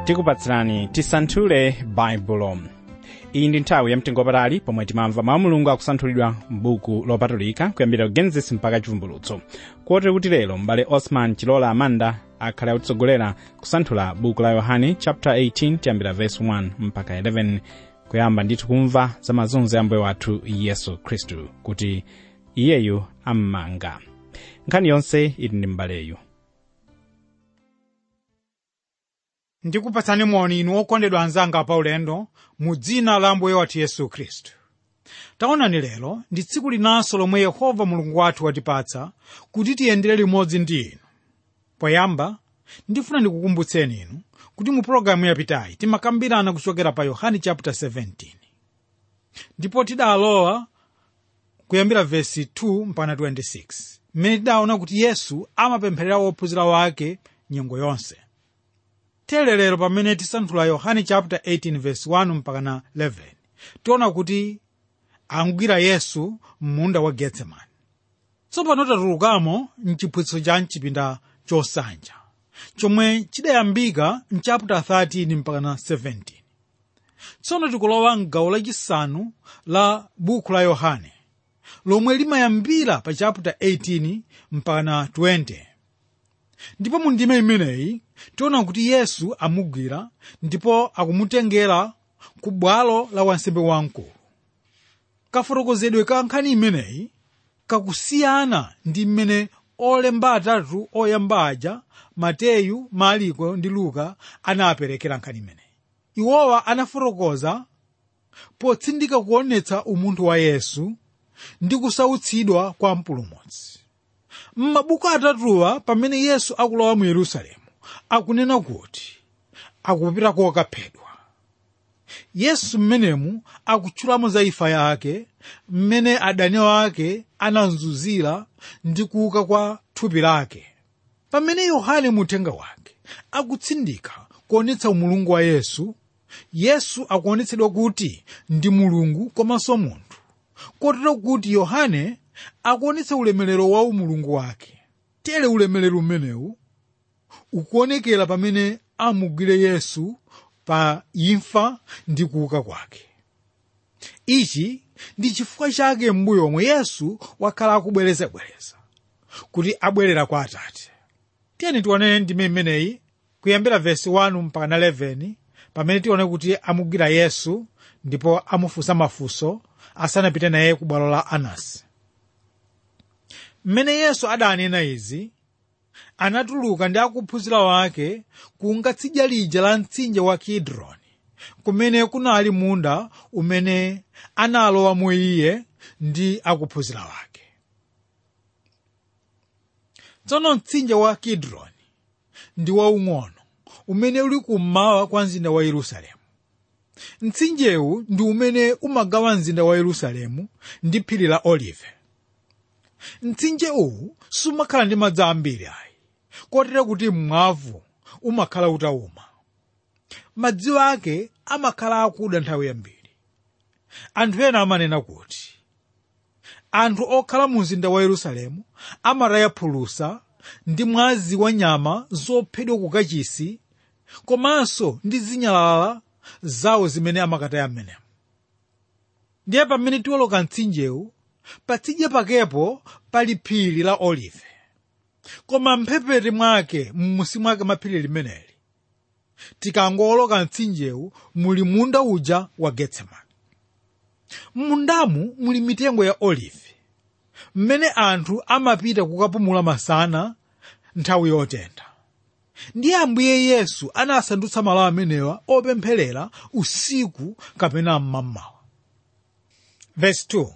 tikupatsirani tisanthule baibulo iyi ndi nthawi yamtengo wapatali pomwe timamva mawu mulungu akusanthulidwa m'buku lopatulika kuyambira genesis mpaka chivumbulutso kotero kuti lero m'bale osman chilola amanda akhale akutsogolera kusanthula buku la yohane chapter 18 tiyambira verse 1 mpaka 11 kuyamba ndithu kumva za mazunzo ya mbuye wathu yesu khristu kuti iyeyu ammanga nkhani yonse ili ndi m'baleyu ndikupatsani moni inu okondedwa anzanga paulendo mu dzina la ambuye wathu yesu khristu taonani lero ndi tsiku linanso lomwe yehova mulungu wathu watipatsa kuti tiyendere limodzi ndi inu poyamba ndifuna ndikukumbutseni inu kuti mu pologalamu yapitayi timakambirana kuchokera pa yohane chapter 17 ndipo tidalowa kuyambira vesi 2 mpaka 26 mmene tidaona kuti yesu amapempherera wophunzira wake nyengo yonse tere lero pamene tisanthula yohane chapter 18 verse 1 mpaka na 11 tiona kuti angwira yesu m'munda wa getsemani tsopano tatulukamo mchiphunzitso cha mchipinda chosanja chomwe chidayambika mchapter 13 mpaka na 17 tsono tikulowa mgawo lachisanu la buku la yohane lomwe limayambira pa chapter 18 mpaka na 20 ndipo mu ndime imeneyi tiona kuti yesu amugwira ndipo akumutengera ku bwalo la wansembe wamkulu kafotokozedwe ka nkhani imeneyi kakusiyana ndi mmene olemba atatu oyamba aja mateyu mariko ndi luka anaperekera nkhani imeneyi iwowa anafotokoza potsindika kuonetsa umunthu wa yesu ndi kusautsidwa kwa mpulumutsi m'mabuku atatuwa pamene yesu akulowa mu yerusalemu akunena kuti akupita kokaphedwa yesu mmenemu akutchulamo za imfa yake mmene adani ake anamzunzira ndi kuuka kwa thupi lake pamene yohane muthenga wake akutsindika kuonetsa umulungu wa yesu yesu akuonetsedwa kuti ndi mulungu komanso munthu kotero kuti yohane akuonetsa ulemerero wa umulungu wake tere ulemerero umenewu ukuonekera pamene amugwire yesu pa imfa ndi kuuka kwake ichi ndi chifukwa chake m'mbuyo omwe yesu wakhala akubwerezabwereza kuti abwerera kwa atate tiyeni tione ndime imeneyi kuyambira vesi 1 mpaka na 11 pamene tione kuti amugwira yesu ndipo amufunsa mafunso asanapite naye ku bwalo la anasi mmene yesu adanena izi anatuluka ndi akuphunzira wake kunga tsidya lija la mtsinje wa kidroni kumene kunali munda umene analowamo iye ndi akuphunzira wake tsono mtsinje wa kidroni ndi waung'ono umene uli kummawa kwa mzinda wa yerusalemu mtsinjewu ndi umene umagawa mzinda wa yerusalemu ndi phiri la olive mtsinje uwu sumakhala ndi madzi ambiri ayi kotero kuti mwavu umakhala utawuma madzi ake amakhala akuda nthawi yambiri anthu ena amanena kuti anthu okhala mu mzinda wa yerusalemu amataya phulusa ndi mwazi wa nyama zophedwa ku kachisi komanso ndi zinyalala zawo zimene amakataya m'menemo ndiye pamene tiwoloka mtsinjewu patsidya pakepo pali phiri la olive koma mphepete mwake m'musi mwake mwa phiri limeneli tikangowoloka mtsinjewu muli munda uja wa getsemani m'mundamu muli mitengo ya olive mmene anthu amapita kukapumula masana nthawi yotentha ndiye ambuye yesu anasandutsa malo amenewa opempherera usiku kapena mmamawa verse 2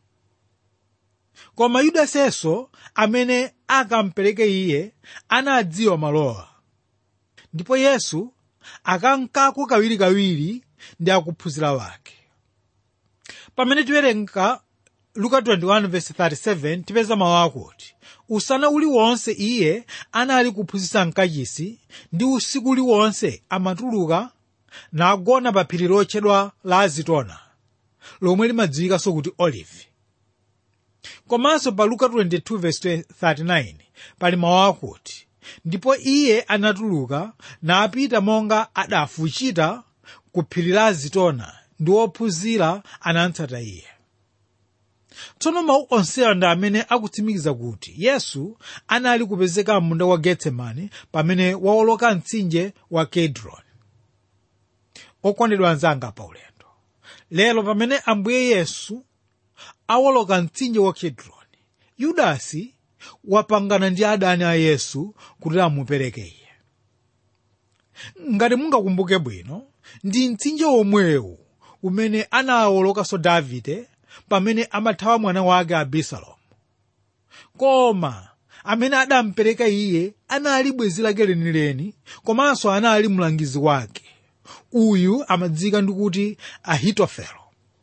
koma yudasenso amene akampereke iye anadziwa malowa ndipo yesu akankako kawirikawiri ndi akuphunzira wake pamene tiwerenga luka 21:37 tipeza mawu akuti usana uliwonse iye anali kuphunzitsa mkachisi ndi usiku uliwonse amatuluka nagona pa phiri lotchedwa la azitona lomwe limadziwikanso kuti olive komanso pa luka 22:39 pali mawu akuti ndipo iye anatuluka napita monga adafuchita ku phiri la zitona ndi ophunzira anatsata iye tsono mawu onsewa ndi amene akutsimikiza kuti yesu anali kupezeka munda wa getsemani pamene wawoloka mtsinje wa kedroni okondedwa anzanga pa ulendo lero pamene ambuye yesu awoloka mtsinje wa kedroni yudasi wapangana ndi adani a yesu kuti amupereke iye ngati mungakumbuke bwino ndi mtsinje womwewu umene anawolokanso davide pamene amathawa mwana wake abisalomu koma amene adamupereka iye anali bwenzi lake lenileni komanso anali mlangizi wake uyu amadziwika ndi kuti ahitofelo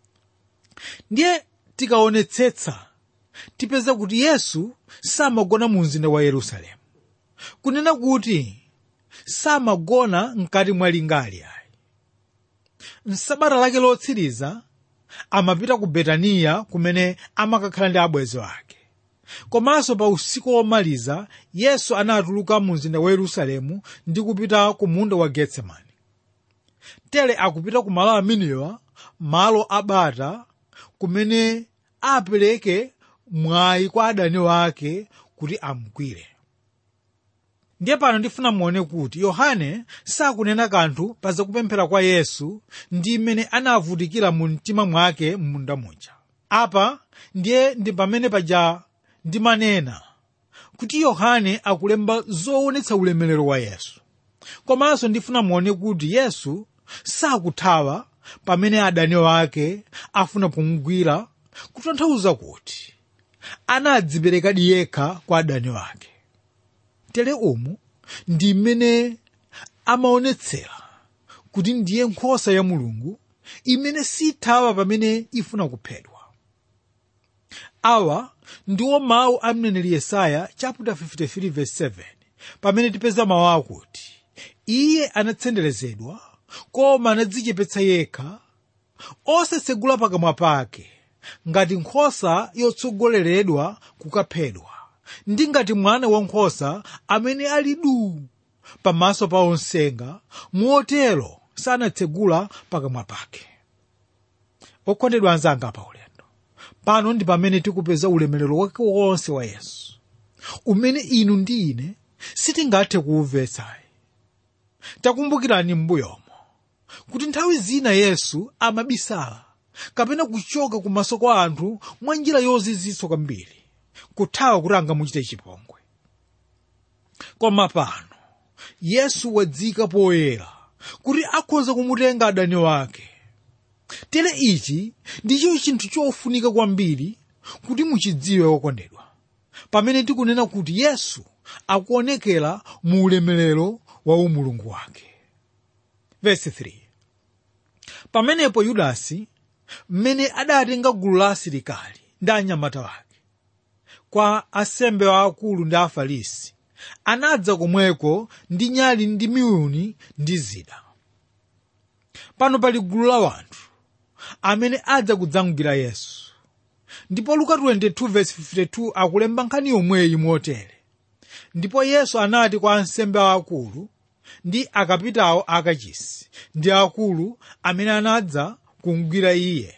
ndiye tikaonetsetsa tipeza kuti yesu samagona mu mzinda wa yerusalemu kunena kuti samagona mkati mwa lingali ayi msabata lake lotsiriza amapita ku betaniya kumene amakakhala ndi abwenzi ake komanso pa usiku womaliza yesu anatuluka mu mzinda wa yerusalemu ndi kupita ku munda wa getsemani tere akupita ku malo amenewa malo abata kumene apereke mwayi kwa adani wake kuti amugwire ndiye pano ndifuna muone kuti yohane sakunena kanthu pa zakupemphera kwa yesu ndi mmene anavutikira mu mtima mwake m'munda muja apa ndiye ndi pamene paja ndimanena kuti yohane akulemba zoonetsa ulemerero wa yesu komanso ndifuna muone kuti yesu sakuthawa pamene adani wake afuna kumugwira kutanthauza kuti anadziperekadi yekha kwa adani wake tere umu ndi mmene amaonetsera kuti ndiye nkhosa ya mulungu imene sithawa pamene ifuna kuphedwa awa ndiwo mawu a mneneri yesaya chapter 53 verse 7 pamene tipeza mawu akuti iye anatsenderezedwa koma anadzichepetsa yekha osasegula pakamwa pake ngati nkhosa yotsogoleredwa kukaphedwa ndi ngati mwana wankhosa amene ali duu pamaso pa onsenga motero sanatsegula pakamwa pake okondedwa anzanga pa ulendo pano ndi pamene tikupeza ulemerero wake wonse wa yesu umene inu ndi ine sitingathe kuumvetsayi takumbukirani m'mbuyomo kuti nthawi zina yesu amabisala kapena kuchoka kumaso kwa anthu mwa njira yozizwitsa kwambiri kuthawa kuti angamuchite chipongwe koma pano yesu wadzika poyera kuti akhoza kumutenga adani wake tere ichi ndicho chinthu chofunika kwambiri kuti muchidziwe wokondedwa pamene tikunena kuti yesu akuonekera mu ulemerero wa umulungu wake Verse 3 pamenepo yudasi mmene adatenga gulu la asilikali ndi anyamata wake kwa asembe waakulu ndi afarisi anadza komweko ndi nyali ndi miyuni ndi zida pano pali gulu la wanthu amene adza kudzamugwira yesu ndipo luka 22:52 akulemba nkhani yomweyi motere ndipo yesu anati kwa ansembe aakulu ndi akapitawo akachisi ndi akulu amene anadza kumugwira iye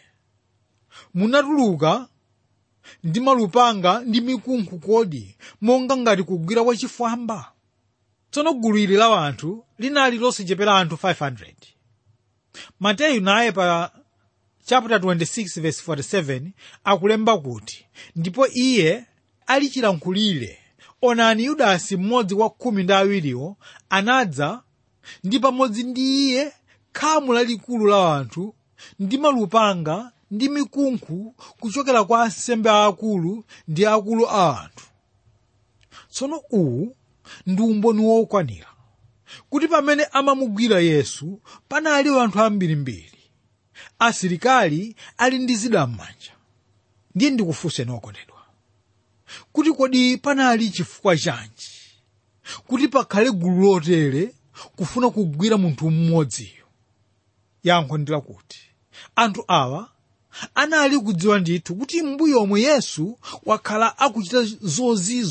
munatuluka ndi malupanga ndi mikunkhu kodi monga ngati kugwira wachifwamba tsono gulu ili la wanthu linali losachepera anthu 500 mateyu naye pa chapter 26 verse 47 akulemba kuti ndipo iye ali chilankhulire onani yudasi mmodzi wa khumi ndi awiriwo anadza ndi pamodzi ndi iye khamu lalikulu la anthu ndi malupanga ndi mikunkhu kuchokera kwa ansembe aakulu ndi akulu a anthu tsono uwu ndi umboni wokwanira kuti pamene amamugwira yesu panali anthu ambirimbiri asilikali ali ndi zida m'manja ndiye ndikufunseni okondedwa kuti kodi panali chifukwa chanji kuti pakhale gulu lotere kufuna kugwira munthu mmodziyo yankho ndi lakuti anthu awa anali kudziwa ndithu kuti m'mbuyomu yesu wakhala akuchita zozizwa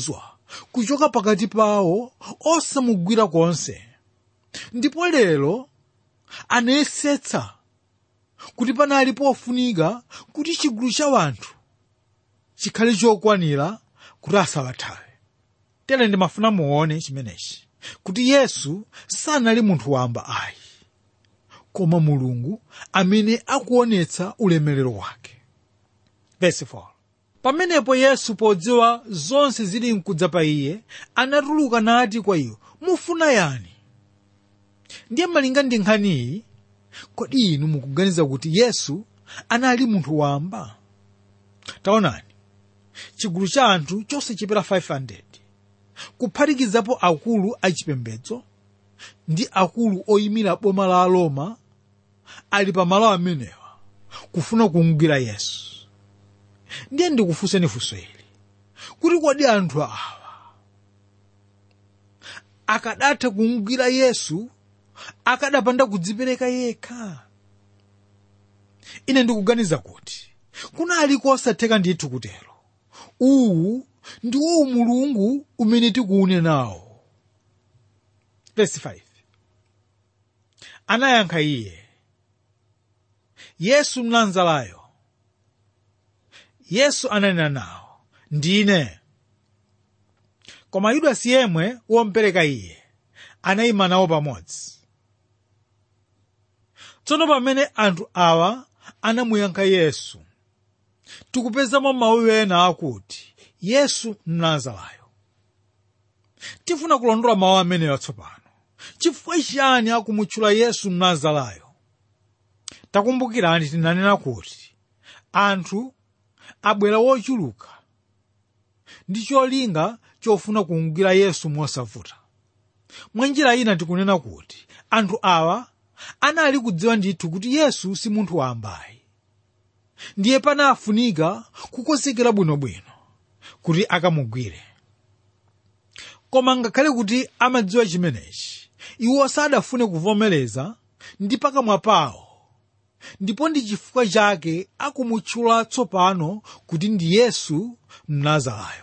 kuchoka pakati pawo osamugwira konse ndipo lero anayesetsa kuti panali pofunika kuti chigulu cha wanthu chikhale chokwanira kuti asawathawe tere ndimafuna muone chimenechi kuti yesu sanali munthu wamba ayi koma mulungu amene akuonetsa ulemerero wake Verse 4. pamenepo yesu podziwa zonse zili mkudza pa iye anatuluka nati kwa iwo mufuna yani ndiye malinga ndi nkhaniyi kodi inu mukuganiza kuti yesu anali munthu wamba taonani chigulu cha anthu chonse chipera 500 kuphatikizapo akulu achipembedzo ndi akulu oyimira boma la roma ali pamalo amenewa kufuna kumugwira yesu ndiye ndikufunseni funso ili kuti kodi anthu awa akadatha kumugwira yesu akadapanda kudzipereka yekha ine ndikuganiza kuti kunali kosatheka ndithu kutero uwu ndiwo umulungu umene tikuunenawo verse 5 anayankha iye yesu mnazarayo yesu ananena nawo ndine koma yudasi yemwe wompereka iye anayima nawo pamodzi tsono pamene anthu awa anamuyankha yesu tikupezamo mawu ena akuti yesu mnazarayo tifuna kulondola mawu amenewa tsopano chifukwa chiyani akumutchula yesu mnazarayo takumbukirani tinanena kuti anthu abwera wochuluka ndi cholinga chofuna kumugwira yesu mosavuta mwa njira ina tikunena kuti anthu awa anali kudziwa ndithu kuti yesu si munthu wambayi ndiye panafunika kukonzekera bwinobwino kuti akamugwire koma ngakhale kuti amadziwa chimenechi iwo sadafune kuvomereza ndi pakamwa pawo ndipo ndi chifukwa chake akumutchula tsopano kuti ndi yesu mnazarayo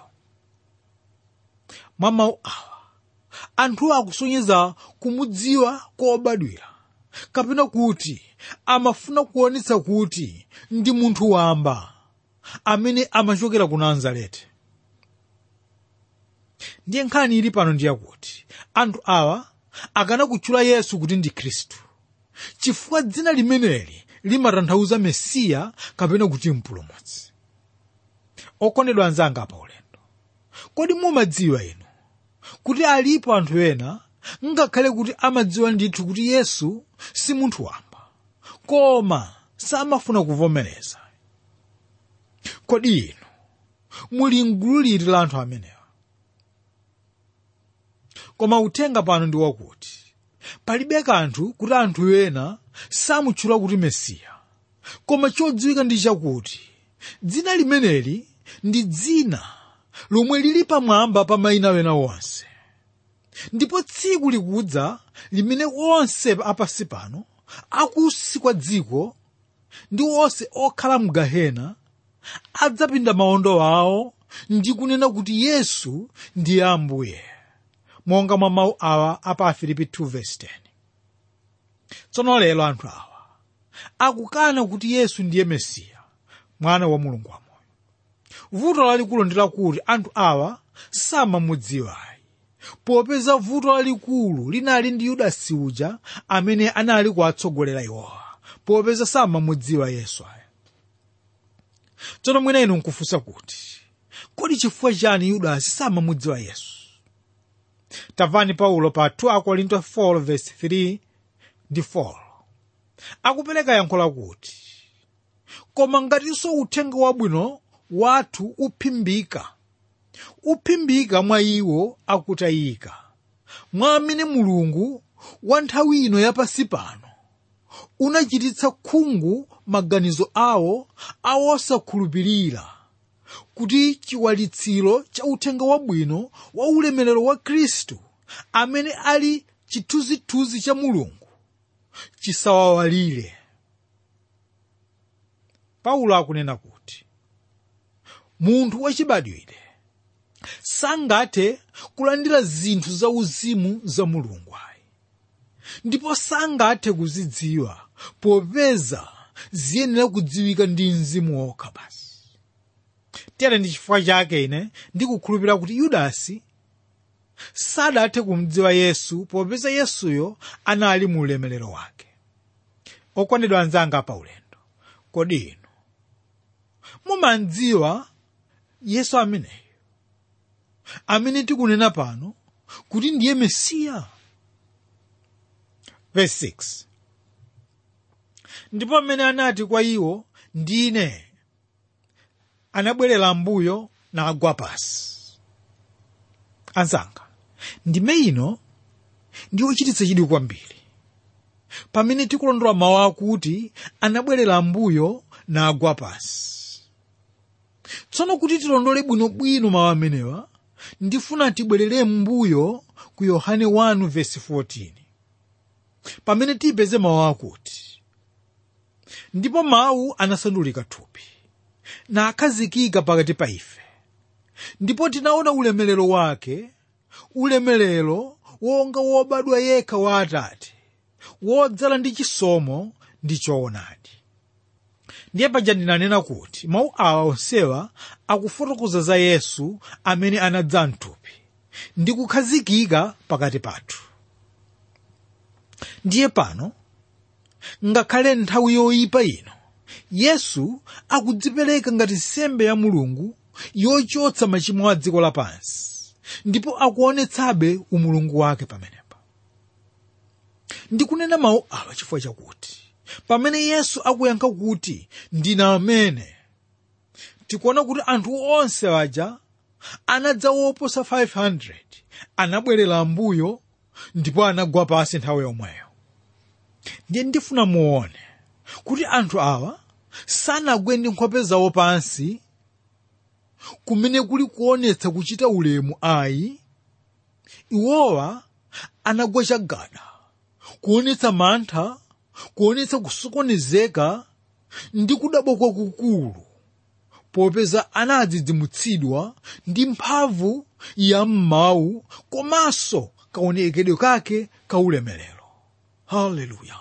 mwa mawu awa anthuwo akusonyeza kumudziwa kobadwira kapena kuti amafuna kuonetsa kuti ndi munthu wamba amene amachokera ku nazareti ndiye nkhani ili pano ndiyakuti anthu awa akanakutchula yesu kuti ndi khristu chifukwa dzina limeneli limatanthauza mesiya kapena kuti mpulumutsi okondedwa anzanga pa ulendo kodi mumadziwa inu kuti alipo anthu ena ngakhale kuti amadziwa ndithu kuti yesu si munthu wamba koma samafuna kuvomereza kodi inu muli mgulu liti la anthu amenewa koma uthenga pano ndi wakuti palibe kanthu kuti anthu ena samutchula kuti mesiya koma chodziwika ndi chakuti dzina limeneli ndi dzina lomwe lili pamwamba pa mayina wena wonse ndipo tsiku likudza limene onse apasi pano akusi kwa dziko ndi onse okhala mu gahena adzapinda mawondo awo ndi kunena kuti yesu ndiye ambuye monga mwa mawu awa apa afilipi 2:10 tsono lero anthu awa akukana kuti yesu ndiye mesiya mwana wa mulungu wamoyo vuto lalikulu ndi lakuti anthu awa samamudziwayi popeza vuto lalikulu linali ndi yudasi uja amene anali kuwatsogolera iwowa popeza samamudziwa yesu aya tsono mwina inu nkufunsa kuti kodi chifukwa chani yudasi samamudziwa yesu tamvani paulo pa 2 korinto 4:3 ndi 4 akupereka yankho lakuti koma ngatinso uthenga wabwino wathu uphimbika uphimbika mwa iwo akutayika mwa amene mulungu wa nthawi ino yapasi pano unachititsa khungu maganizo awo awosakhulupirira kuti chiwalitsiro cha uthenga wabwino wa ulemerero wa khristu amene ali chithunzithunzi cha mulungu chisawawalire paulo akunena kuti munthu wachibadwire sangathe kulandira zinthu zauzimu za mulungu ayi ndipo sangathe kuzidziwa popeza ziyenera kudziwika ndi mzimu wokha basi tere ndi chifukwa chake ine ndikukhulupirira kuti yudasi sadathe kumdziwa yesu popeza yesuyo anali mu ulemerero wake okondedwa anzanga pa ulendo kodi inu mumandziwa yesu ameneyo amene tikunena pano kuti ndiye mesiya verse 6 ndipo amene anati kwa iwo ndine anabwerera mbuyo nagwa pasi anzanga ndime ino ndiyochititsa chidwi kwambiri pamene tikulondola mawu akuti anabwerera mbuyo nagwa pasi tsono kuti tilondole bwinobwino mawu amenewa ndifuna tibwerere mbuyo ku yohane 1 vesi 14 pamene tipeze mawu akuti ndipo mawu anasandulika thupi nakhazikika pakati pa ife ndipo tinaona ulemerero wake ulemerero wonga wobadwa yekha wa atate wodzala ndi chisomo ndi choonadi ndiye paja ndinanena kuti mawu awa onsewa akufotokoza za yesu amene anadza mthupi ndi kukhazikika pakati pathu ndiye pano ngakhale nthawi yoyipa ino yesu akudzipereka ngati nsembe ya mulungu yochotsa machimo a dziko lapansi ndipo akuonetsabe umulungu wake pamenepa ndikunena mawu awa chifukwa chakuti pamene yesu akuyankha kuti ndine amene tikuona kuti anthu onse aja anadza woposa 500 anabwerera mbuyo ndipo anagwa pasi nthawi yomweyo ndiye ndifuna muone kuti anthu awa sanagwe ndi nkhope zawo pansi kumene kuli kuonetsa kuchita ulemu ayi iwowa anagwa chagada kuonetsa mantha kuonetsa kusokonezeka ndi kudabwa kwakukulu popeza anadzidzimutsidwa ndi mphamvu ya m'mawu komanso kaonekedwe kake ka ulemerero haleluya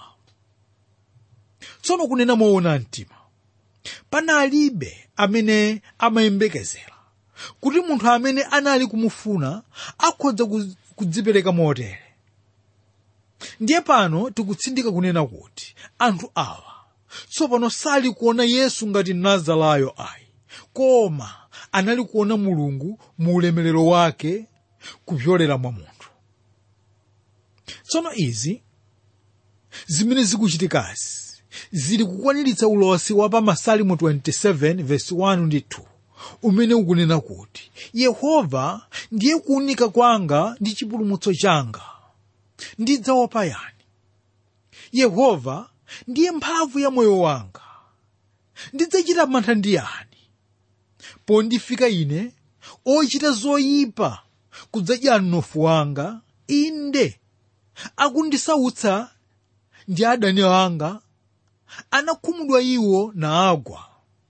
tsono kunena moona mtima panalibe amene amayembekezera kuti munthu amene anali kumufuna akhoza kudzipereka motere ndiye pano tikutsindika kunena kuti anthu awa tsopano sali kuona yesu ngati nazalayo ayi koma anali kuona mulungu mu ulemerero wake kupyolera mwa munthu tsono izi zimene zikuchitikazi zili kukwaniritsa ulosi wa pa masalimo 27 verse 1 ndi 2 umene ukunena kuti yehova ndiye kuunika kwanga ndi chipulumutso changa ndidzaopa yani yehova ndiye mphamvu ya moyo wanga ndidzachita mantha ndi yani pondifika ine ochita zoyipa kudzadya mnofu wanga inde akundisautsa ndi adani anga anakhumudwa iwo naagwa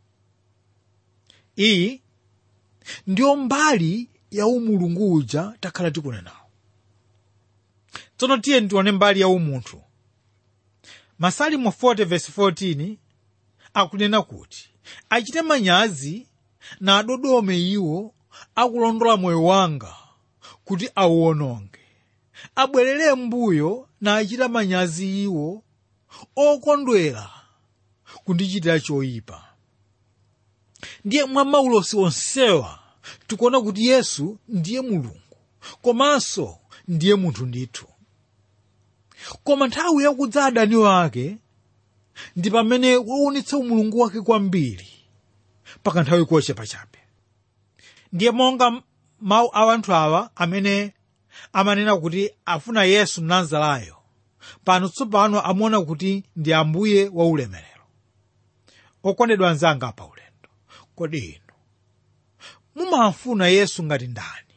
iyi ndiyo mbali ya umulungu uja takhala tikunenawo tsono tiye tione mbali ya umunthu masalimo 40 verse 14 akunena kuti achite manyazi na adodome iwo akulondola moyo wanga kuti auwononge abwerere mbuyo na achita manyazi iwo okondwera kundichitira choyipa ndiye mwa maulosi onsewa tikuona kuti yesu ndiye mulungu komanso ndiye munthu ndithu koma nthawi yakudza adani wake ndi pamene waonetsa umulungu wake kwambiri pakanthawi kochepa chabe ndiye monga mawu a anthu awa amene amanena kuti afuna yesu nazalayo pano tsopano amaona kuti ndi ambuye wa ulemerero okondedwa anzanga pa ulendo kodi inu mumamfuna yesu ngati ndani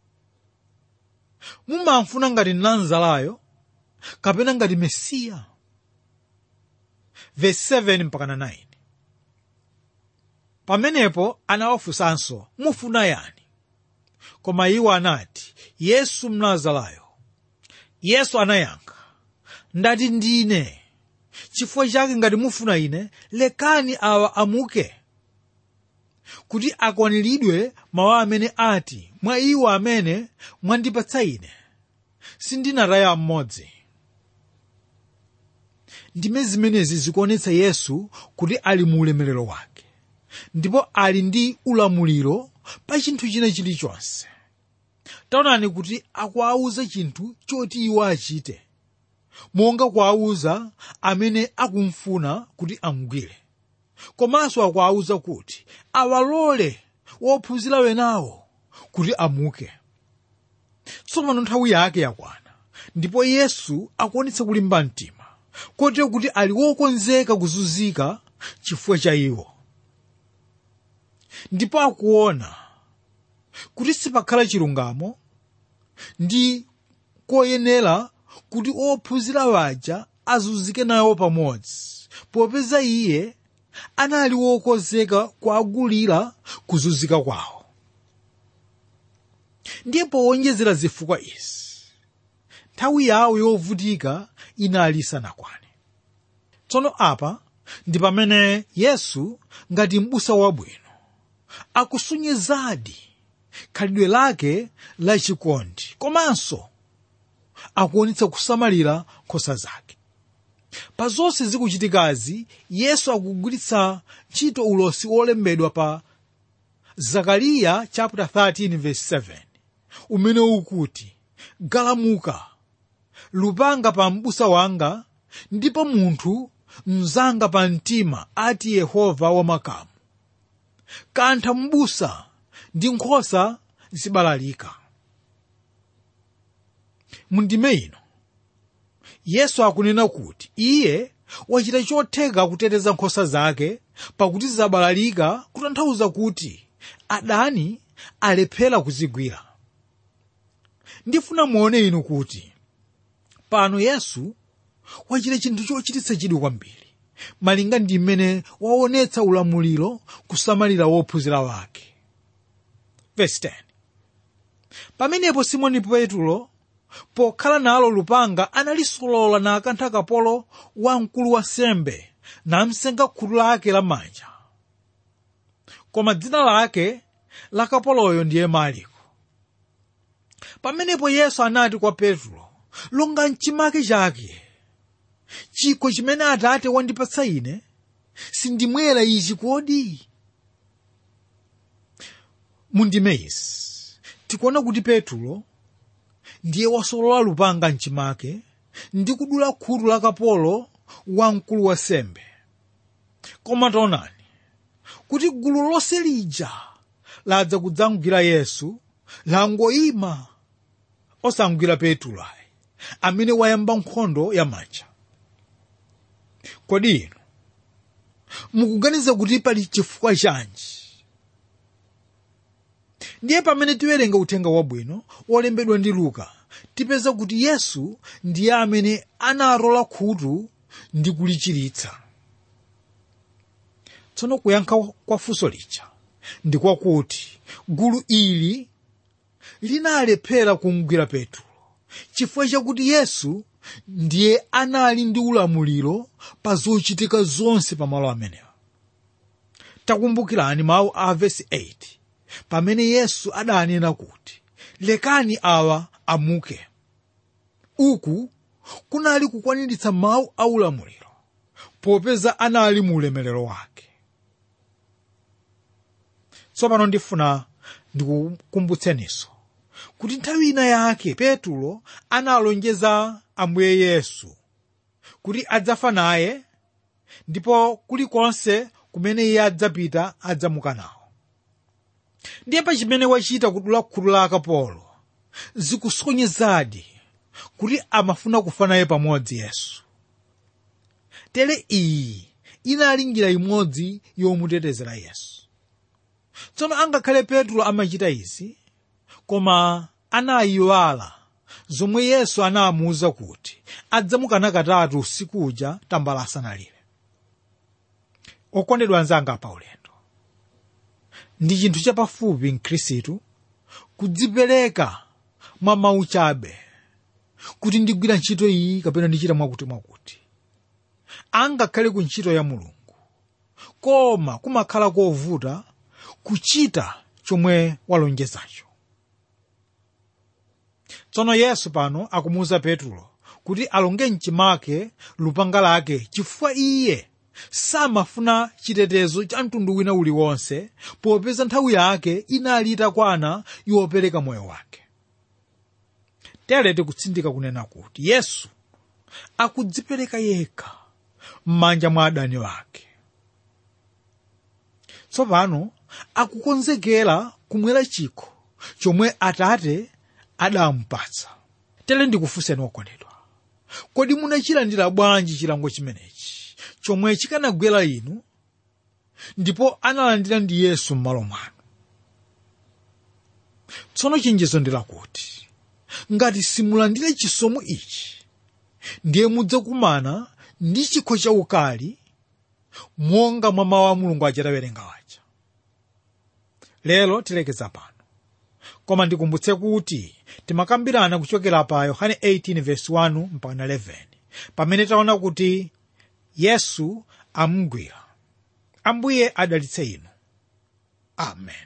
mumamfuna ngati nazalayo kapena ngati mesiya verse 7 mpaka 9 pamenepo anawafunsanso mufuna yani koma iwo anati yesu mnazarayo yesu anayankha ndati ndine chifukwa chake ngati mufuna ine lekani awa amuke kuti akwaniridwe mawu amene ati mwa iwo amene mwandipatsa ine sindinataya mmodzi ndime zimenezi zikuonetsa yesu kuti ali mu ulemerero wake ndipo ali ndi ulamuliro pa chinthu china chilichonse taonani kuti akuwauza chinthu choti iwo achite monga kuwauza amene akumfuna kuti amugwire komanso akuwauza kuti awalole wophunzira wenawo kuti amuke tsopano nthawi yake yakwana ndipo yesu akuonetsa kulimba mtima kotero kuti ali wokonzeka kuzunzika chifukwa cha iwo ndipo akuona kuti sipakhala chilungamo ndi koyenera kuti ophunzira waja azunzike nawo pamodzi popeza iye anali wokonzeka kuagulira kuzunzika kwawo ndiye powonjezera zifukwa izi nthawi yawo yovutika inali isanakwane tsono apa ndi pamene yesu ngati m'busa wabwino akusunyezadi khalidwe lake lachikondi komanso akuonetsa kusamalira nkhosa zake pa zonse zikuchitikazi yesu akugwiritsa ntchito ulosi wolembedwa pa zakariya chapter 13 verse 7 umene ukuti galamuka lupanga pa m'busa wanga ndipo munthu mzanga pa mtima ati yehova wamakamu kantha m'busa ndi nkhosa zibalalika mundime ino yesu akunena kuti iye wachita chotheka kuteteza nkhosa zake pakuti zabalalika kutanthauza kuti adani alephera kuzigwira ndifuna muone inu kuti pano yesu wachita chinthu chochititsa chidwi kwambiri malinga ndi mmene waonetsa ulamuliro kusamalira wophunzira wake Verse 10. pamenepo simoni petro pokhala nalo lupanga analisolola nakantha kapolo wa mkulu wa sembe namsenga khutu lake lamanja koma dzina lake la kapoloyo ndiye maliko pamenepo yesu anati kwa petro longa mchimake chake chikho chimene atate wandipatsa ine sindimwera ichi kodi mundime izi tikuona kuti petro ndiye wasolola lupanga mchimake ndi kudula khutu la kapolo wa mkulu wa sembe koma taonani kuti gulu lonse lija ladza kudzamugwira yesu langoyima osamugwira petro ayi amene wayamba nkhondo yamanja kodi inu mukuganiza kuti pali chifukwa chanji ndiye pamene tiwerenga uthenga wabwino wolembedwa ndi luka tipeza kuti yesu ndiye amene anarola khutu ndi kulichiritsa tsono kuyankha kwa funso lija ndi kwakuti gulu ili linalephera kumugwira petro chifukwa chakuti yesu ndiye anali ndi ulamuliro pa zochitika zonse pamalo amenewa takumbukirani mawu a vesi 8 pamene yesu adanena kuti lekani awa amuke uku kunali kukwaniritsa mawu a ulamuliro popeza anali mu ulemerero wake tsopano ndifuna ndikukumbutseninso kuti nthawi ina yake petulo analonjeza ambuye yesu kuti adzafa naye ndipo kulikonse kumene iye adzapita adzamuka nawo ndiye pa chimene wachita kudula khutu la akapolo zikusonyezadi kuti amafuna kufa naye pamodzi yesu tere iyi inali njira imodzi yomutetezera yesu tsono angakhale petro amachita izi koma anayiwala zomwe yesu anamuwuza kuti adzamukana katatu usiku uja tambala asanalire okondedwa anzanga pa ulendo ndi chinthu chapafupi mkhristu kudzipereka mwa mawu chabe kuti ndigwira ntchito iyi kapena ndichita mwakuti mwakuti angakhale ku ntchito ya mulungu koma kumakhala kovuta kuchita chomwe walonjezacho tsono yesu pano akumuwuza petulo kuti alonge mchimake lupanga lake chifukwa iye samafuna chitetezo cha mtundu wina uliwonse popeza nthawi yake inali itakwana yopereka moyo wake tere tikutsindika kunena kuti yesu akudzipereka yekha m'manja mwa adani wake tsopano akukonzekera kumwera chikho chomwe atate adamupatsa tere ndikufunseni okondedwa kodi munachilandira bwanji chilango chimenechi chomwe chikanagwera inu ndipo analandira ndi yesu m'malo mwanu tsono chenjezo ndi lakuti ngati simulandire chisomo ichi ndiye mudzakumana ndi chikho chaukali monga mwa mawu a mulungu achatawerenga waja lero tilekeza pano koma ndikumbutse kuti timakambirana kuchokera pa yohane 18 verse 1 mpaka 11 pamene taona kuti yesu amugwira ambuye adalitse inu amen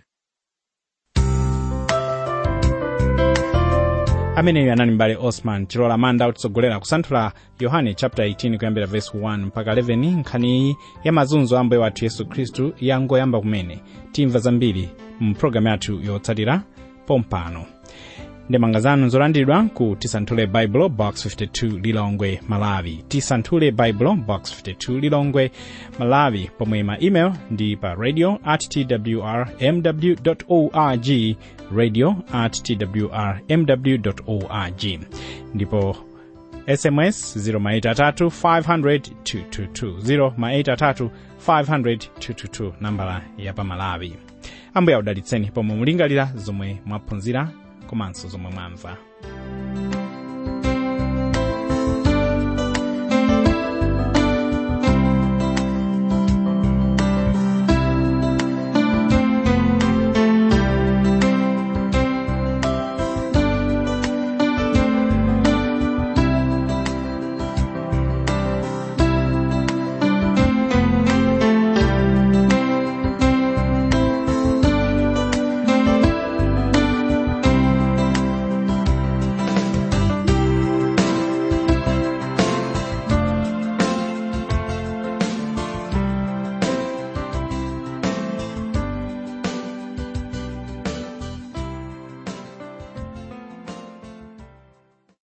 ameneyo anali mbale osman chilola manda kutitsogolera kusanthula yohane chapter 18 kuyambira verse 1 mpaka 11 nkhaniyi ya mazunzo a ambuye wathu yesu khristu yangoyamba kumene timva zambiri mu programu yathu yotsatira pompano ndemanga zanu zolandiridwa ku tisanthule bible box 52 lilongwe malawi tisanthule bible box 52 lilongwe malawi pomwe ma email ndi pa radio at twr mw org radio at twr mw org ndipo sms 0maitatu 500 222 0maitatu 500 222 nambala ya pamalawi ambuye audalitseni pomwe mulingalira zomwe mwaphunzira komanso zomwe mwamva